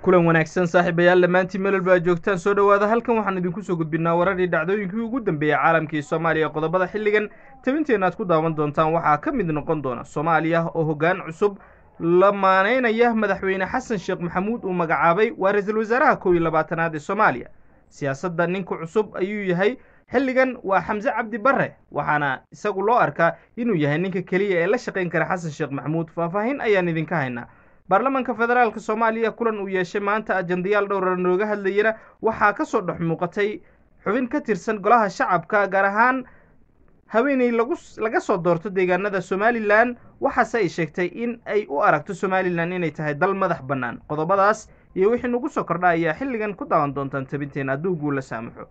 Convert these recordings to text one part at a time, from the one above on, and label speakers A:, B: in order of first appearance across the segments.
A: kulan wanaagsan saaxiibayaal dhammaantiin meel walba aad joogtaan soo dhowaada halkan waxaan idinku soo gudbinaa wararhii dhacdooyinkii ugu dambeeyey caalamkii soomaaliya qodobada xilligan tabinteenna aad ku daawan doontaan waxaa ka mid noqon doona soomaaliya oo hoggaan cusub la maaneynaya madaxweyne xasan sheekh maxamuud uu magacaabay waa ra-iisul wasaaraha kow iyo labaatanaad ee soomaaliya siyaasadda ninka cusub ayuu yahay xilligan waa xamse cabdi barre waxaana isagu loo arkaa inuu yahay ninka keliya ee la shaqayn kara xasan sheekh maxamuud faahfaahin ayaan idinka haynaa baarlamaanka federaalk soomaaliya kulan uu yeeshay maanta ajandayaal dhowra nooga hadlayana waxaa ka soo dhex muuqatay xubin ka tirsan golaha shacabka gaar ahaan haweeney lagu laga soo doorto deegaanada somalilan waxaase ay sheegtay in ay u aragto somalilan inay tahay dal madax bannaan qodobadaas iyo wixii nagu soo kordha ayaa xilligan ku daawan doontaan tabinteena hadduu guul la saamaxo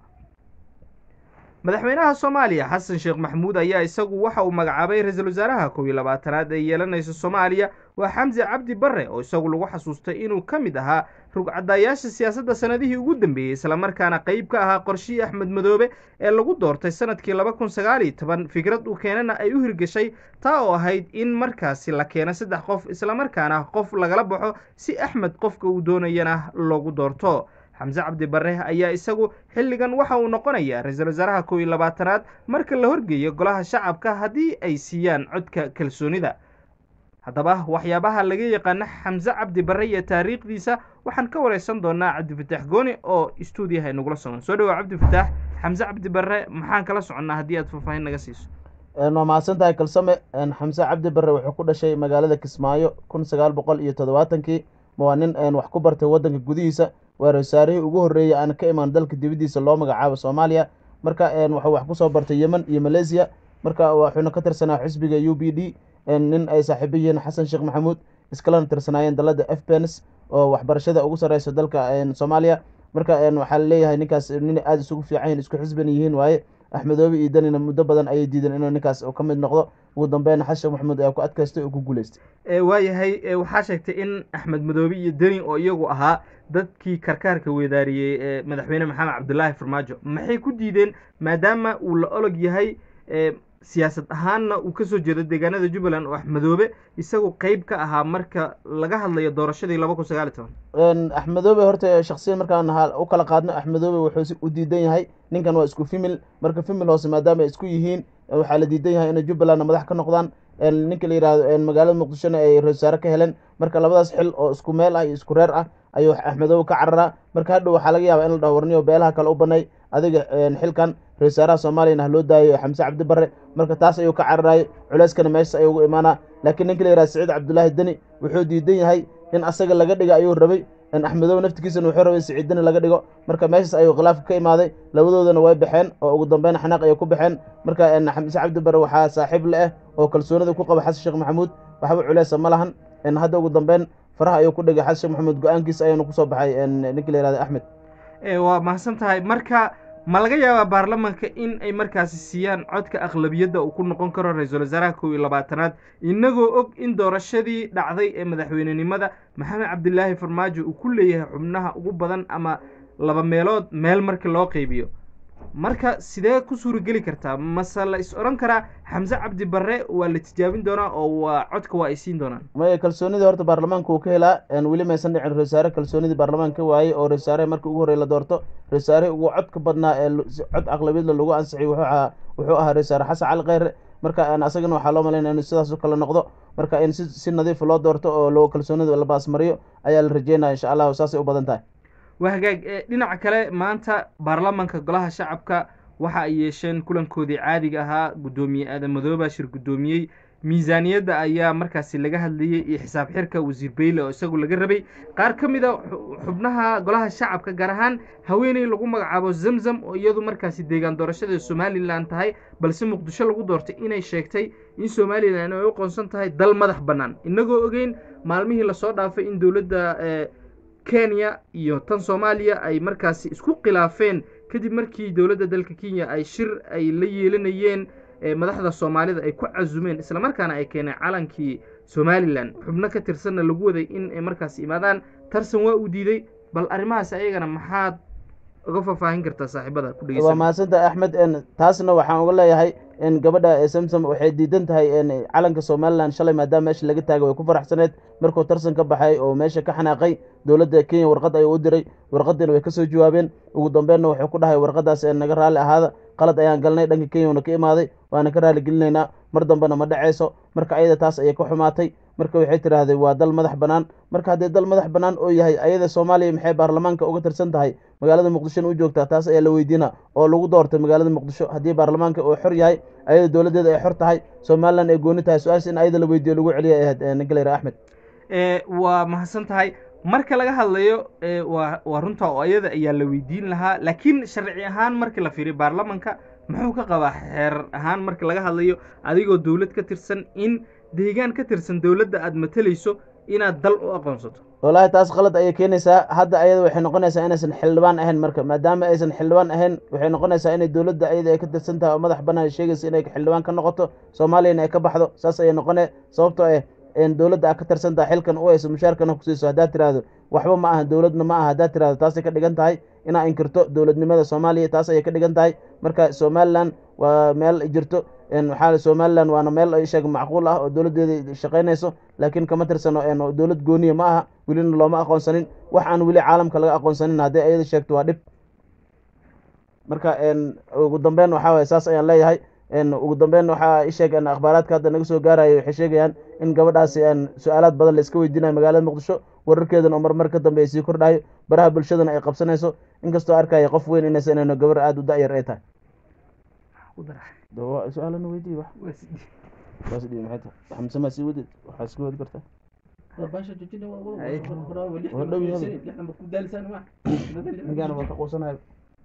A: madaxweynaha soomaaliya xasan sheekh maxamuud ayaa isagu waxa uu magacaabay ra-iisul wasaaraha kow iyo labaatanaad ee yeelanaysa soomaaliya waa xamse cabdi barre oo isagu lagu xasuustay inuu ka mid ahaa rugcadaayaasha siyaasadda sanadihii ugu dambeeyey islamarkaana qeyb ka ahaa qorshihii axmed madoobe ee lagu doortay sanadkii laba kun sagaal iyo toban fikrad uu keenana ay u hirgeshay taa oo ahayd in markaasi la keeno saddex qof islamarkaana qof lagala baxo si axmed qofka uu doonayana loogu doorto xamse cabdi barre ayaa isagu xilligan waxa uu noqonayaa ra-iisul wasaaraha kow iyo labaatanaad marka la horgeeyo golaha shacabka haddii ay siiyaan codka kalsoonida haddaba waxyaabaha laga yaqaano xamse cabdi barre iyo taariikhdiisa waxaan ka wareysan doonaa cabdifataax gooni oo stuudiyaha inagula sugan soo dhawaa cabdifataax xamse cabdi barre maxaan kala soconnaa haddii aad faahfaahin naga siiso
B: waa mahadsan tahay kalsame xamse cabdi barre wuxuu ku dhashay magaalada kismaayo kun sagaal boqol iyo toddobaatankii waa nin wax ku bartay waddanka gudihiisa waa ra-wasaarihii ugu horreeyey aan ka imaan dalka dibaddiisa loo magacaabo soomaaliya marka wuxuu wax ku soo bartay yemen iyo malaysiya marka wuxuuna ka tirsanaa xisbiga u b d nin ay saaxiibo yihiin xasan sheekh maxamuud iskalana tirsanaayeen dalada f bens oo waxbarashada ugu sarreysa dalka soomaaliya marka waxaa laleeyahay ninkaas nin aada isugu fiican yihin isku xisbana yihiin waaye axmedoobe iyo danina muddo badan ayay diideen inuu ninkaas ka mid noqdo ugu dambeyn xasan sheekh maxamuud ayaa ku adkaystay oo ku guuleystay
A: waayahay waxaa sheegtay in axmed madoobe iyo deni oo iyagu ahaa dadkii karkaarka weedaariyey ee madaxweyne maxamed cabdulaahi farmaajo maxay ku diideen maadaama uu la olog yahay siyaasad ahaanna uu kasoo jeedo deegaanada jubbaland oo axmedoobe isagu qeyb ka ahaa marka laga hadlayo doorashadii laba kun sagaal iyo
B: toban axmedoobe horta shaksiyan markaan u kala qaadno axmedoobe wuxuu u diidan yahay ninkan waa isku fimil marka fimil hoose maadaama ay isku yihiin waxaa la diidan yahay inay jubbalandna madax ka noqdaan ninka la yihahdo magaalada muqdishona ay ra-isul wasaare ka heleen marka labadaas xil oo isku meel ah iyo isku reer ah ayuu axmedoobe ka cararaa marka hadhow waxaa laga yaabaa in la dhaho warniyo beelaha kale u banay adiga xilkan ra-isul wasaaraha soomaaliyana ha loo daayo xamse cabdi barre marka taas ayuu ka cararaayay culeyskana meeshas ayuu ugu imaanaa laakiin ninka la yihahdo saciid cabdullaahi deni wuxuu diidan yahay in asaga laga dhiga ayuu rabay axmedoobe naftigiisana wuxuu rabay saciid deni laga dhigo marka meeshas ayuu khilaafka ka imaaday labadoodana way baxeen oo ugu dambeyn xanaaq ayay ku baxeen marka xamse cabdi barre waxaa saaxiib le ah oo kalsoonida ku qaba xasan sheekh maxamuud waxba culeysa ma lahan hadda ugu dambeyn faraha ayuu ku dhigay xasan sheekh maxamuud go-aankiisa ayuuna kusoo baxay ninka la yihahdo axmed
A: waa mahadsan tahay marka ma laga yaabaa baarlamaanka in ay markaasi siiyaan codka aqlabiyadda uu ku noqon karo ra-iisul wasaaraha kow iyo labaatanaad inagoo og in doorashadii dhacday ee madaxweynenimada maxamed cabdilaahi farmaajo uu ku leeyahay xubnaha ugu badan ama laba meelood meel marka loo qeybiyo marka sidee ku suurageli kartaa mase la is odhan karaa xamse cabdi barre waa la tijaabin doonaa oo waa codka waa ay siin doonaan
B: maya kalsoonidii horta baarlamaanka uu ka helaa weli maysan dhicin ra-isul wasaare kalsoonidii baarlamaanka ka waayey oo ra-isul wasaare markii ugu horrey la doorto ra-isul wasaare ugu codka badnaa ee cod aqlabiyadla lagu ansixiyay wuxuu ahaa wuxuu ahaa ra-isul wasaare xasan cali kheyre marka asagana waxaa loo malaynaya inu sidaas u kale noqdo marka in si si nadiifa loo doorto oo loo kalsoonida la baasmariyo ayaa la rajeynaya insha allahu saasay u badan tahay
A: waa hagaag dhinaca kale maanta baarlamaanka golaha shacabka waxa ay yeesheen kulankoodii caadiga ahaa guddoomiye aadan madooba shir guddoomiyey miisaaniyadda ayaa markaasi laga hadlayey iyo xisaab xirka wasiir beyle oo isagu laga rabay qaar ka mid a xubnaha golaha shacabka gaar ahaan haweeney lagu magacaabo zamzam oo iyadu markaasi deegaan doorashada somalilan tahay balse muqdisho lagu doortay inay sheegtay in somalilan ay u qoonsan tahay dal madax bannaan inagoo ogeyn maalmihii lasoo dhaafay in dowladda kenya iyo tan soomaaliya ay markaasi isku khilaafeen kadib markii dowladda dalka kenya ay shir ay la yeelanayeen madaxda soomaalida ay ku casumeen islamarkaana ay keeneen calankii somalilan xubno ka tirsanna lagu waday in ay markaasi imaadaan tarsan waa uu diiday bal arrimahaas ayagana maxaad uga faahfaahin kartaa saaxiibada ku
B: waa mahadsanta axmed taasna waxaan uga leeyahay gabadha samsom waxay diidan tahay calanka somalilan shalay maadaama meesha laga taagay way ku faraxsaneed markuu tarsan ka baxay oo meesha ka xanaaqay dowladda kenya warqad ayuu u diray warqadiina way kasoo jawaabeen ugu dambeynna wuxuu ku dhahay warqadaas naga raalli ahaada qalad ayaan galnay dhanka kenyana ka imaaday waana ka raali gelinaynaa mar dambena ma dhacayso marka ayada taas ayay ka xumaatay marka waxay tidhaahday waa dal madax bannaan marka haddii dal madax bannaan oo yahay ayada soomaaliya maxay baarlamaanka uga tirsan tahay magaalada muqdishona u joogtaa taas ayaa la weydiina oo lagu doortay magaalada muqdisho haddii baarlamaanka uu xor yahay ayada dowladdeeda ay xor tahay somalilan ay gooni tahay su-aasha in ayada la weydiiyo lagu celiya ay ahayd ninka layra axmed
A: waa mahadsan tahay marka laga hadlayo waa waa runta oo ayada ayaa la weydiin lahaa laakiin sharci ahaan markii la fiiriyo baarlamanka muxuu ka qabaa xeerar ahaan marka laga hadlayo adigoo dowlad ka tirsan in deegaan ka tirsan dowladda aada matalayso inaad dal u aqoonsato
B: wallaahi taas qalad ayay keenaysaa hadda ayada waxay noqonaysaa inaysan xildhibaan ahayn marka maadaama aysan xildhibaan ahayn waxay noqonaysaa inay dowladda ayada ay ka tirsan tahay oo madax bannaan sheegaysa inay xildhibaan ka noqoto soomaaliyana ay ka baxdo saas ayay noqone sababtoo ah dowladda aad ka tirsan tahay xilkan u hayso mushaarkana kusiiso haddaad tiraahdo waxba ma aha dowladna ma aha haddaad tirahdo taasay ka dhigan tahay inaa inkirto dowladnimada soomaaliya taas ayay ka dhigan tahay marka somalilan waa meel jirto waxaa somalilan waana meel sheeg macquul ah oo dowladdeeda shaqaynayso laakiin kama tirsano dowlad gooniya ma aha welina looma aqoonsanin wax aan weli caalamka laga aqoonsanin hadday ayada sheegto waa dhib marka ugu dambeyn waxaa waye saas ayaan leeyahay ugu dambeyn waxaa isheeg akhbaaraadka hadda naga soo gaaraya waxay sheegayaan in gabadhaasi su-aalaad badan la iska weydiinayo magaalada muqdisho wararkeedana oo marmar ka dambe ay sii kordhayo baraha bulshadana ay qabsanayso inkastoo arkaya qof weyn inaysan inayno gabar aada u da-yar ay tahay su-aalana weydiiy wax waas dhibi maxay tahay xamse maa sii wadid waxaa iska wadi kartaa ninkaana waa ka quusanayo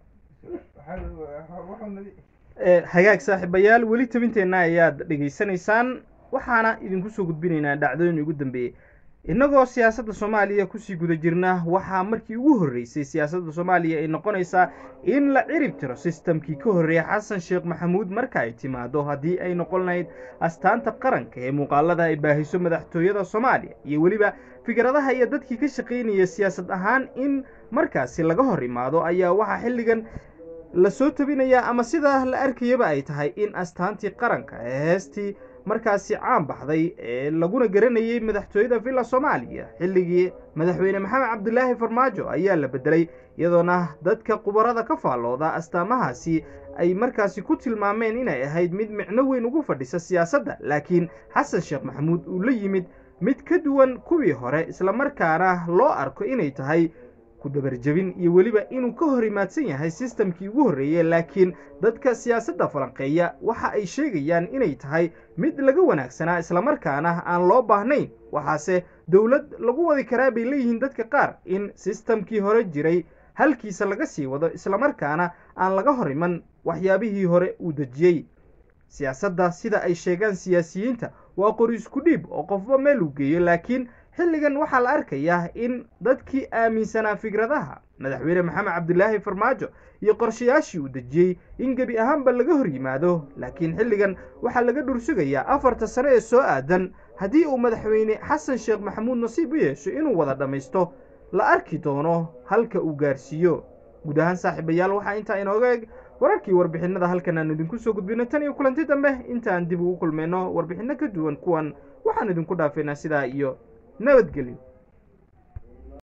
A: hagaag saaxiibayaal weli tabinteenna ayaad dhegaysanaysaan waxaana idinku soo gudbinaynaa dhacdooyin ugu dambeeyey innagoo siyaasadda soomaaliya kusii guda jirna waxaa markii ugu horreysay siyaasadda soomaaliya ay noqonaysaa in la cirib tiro sistamkii ka horreeya xasan sheekh maxamuud marka ay timaado haddii ay noqon lahayd astaanta qaranka ee muuqaalada ay baahiso madaxtooyada soomaaliya iyo weliba fikradaha iyo dadkii ka shaqaynaya siyaasad ahaan in markaasi laga hor imaado ayaa waxaa xilligan la soo tabinayaa ama sidaa la arkayaba ay tahay in astaantii qaranka ee heestii markaasi caan baxday ee laguna garanayay madaxtooyada villa soomaaliya xilligii madaxweyne maxamed cabdilaahi farmaajo ayaa la bedelay iyadoona dadka khubarada ka faallooda astaamahaasi ay markaasi ku tilmaameen inay ahayd mid micno weyn ugu fadhisa siyaasadda laakiin xasan sheekh maxamuud uu la yimid mid ka duwan kuwii hore islamarkaana loo arko inay tahay ku dabarjebin iyo weliba inuu ka hor imaadsan yahay sistamkii ugu horreeyey laakiin dadka siyaasadda falanqeeya waxa ay sheegayaan inay tahay mid laga wanaagsanaa islamarkaana aan loo baahnayn waxaase dowlad lagu wadi karaa bay leeyihiin dadka qaar in sistamkii hore jiray halkiisa laga sii wado islamarkaana aan laga hor iman waxyaabihii hore uu dejiyey siyaasadda sida ay sheegaan siyaasiyiinta waa qori isku dhiib oo qofba meel uu geeyo laakiin xilligan waxaa la arkayaa in dadkii aaminsanaa fikradaha madaxweyne maxamed cabdilaahi farmaajo iyo qorshayaashii uu dejiyey in gebi ahaanba laga hor yimaado laakiin xilligan waxaa laga dhursugayaa afarta sane ee soo aadan haddii uu madaxweyne xasan sheekh maxamuud nasiib u yeesho inuu wada dhammaysto la arki doono halka uu gaarsiiyo guud ahaan saaxiibayaal waxaa intaa inooga eg wararkii warbixinada halkan aan idinku soo gudbino tan iyo kulanti dambe intaan dib ugu kulmayno warbixinno ka duwan kuwan waxaan idinku dhaafaynaa sidaa iyo nabadgelyo